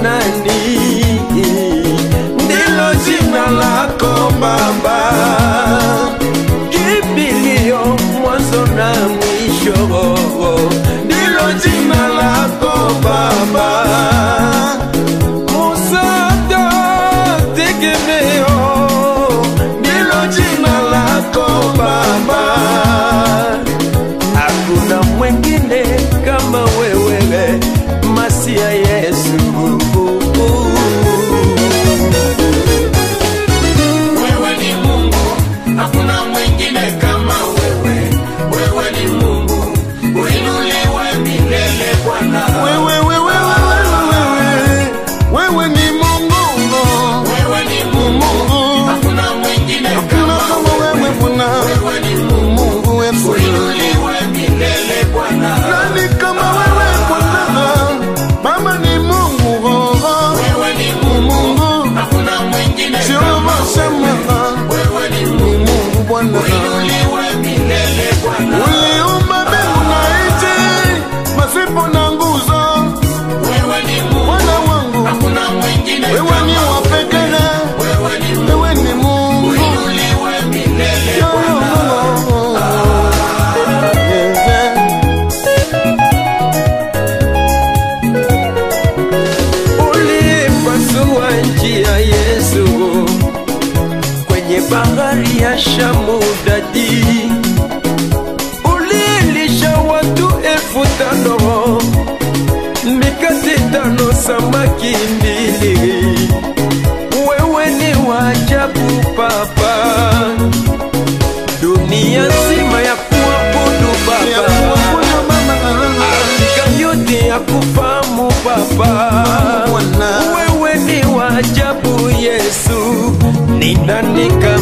nani? Ndilo jina lako Baba, kimbilio mwanzo na mwisho, ndilo jina lako Baba, msaada tegemeo, ndilo jina lako Baba hakuna mwengine kama wewe masia Yesu. Wewe ni Mungu, hakuna mwingine kama wewe. Wewe ni Mungu, uinuliwe milele Bwana. Wewe, wewe, wewe, wewe, wewe ni Mungu. Wewe ni Mungu, hakuna mwingine Hakuna kama kama wewe Bwana. wewe ni Mungu, Mungu wetu. uinuliwe milele Bwana. Nani kama wewe Bwana? Baba ni Mungu. Wewe ni Mungu, Mungu. hakuna mwingine Jehova kama wewe. Shama. Wewe ni Ni Mungu, Mungu Bwana. uinuliwe milele Bwana. Uliumba mbingu na nchi, pasipo na nguzo. Wewe ni Mungu, Bwana wangu, hakuna mwingine wewe ni kama wa pekee. wewe ni Mungu, Wewe ni Mungu. uinuliwe milele Bwana. Ulipasua njia Yesu kwenye bahari ya Shamu dadi, ulilisha watu elfu tano mikate tano samaki mbili. Wewe ni wa ajabu Baba, dunia nzima ya kuabudu Baba. Afrika yote ya kufahamu Baba, Bwana. wewe ni wa ajabu Yesu, ni nani kama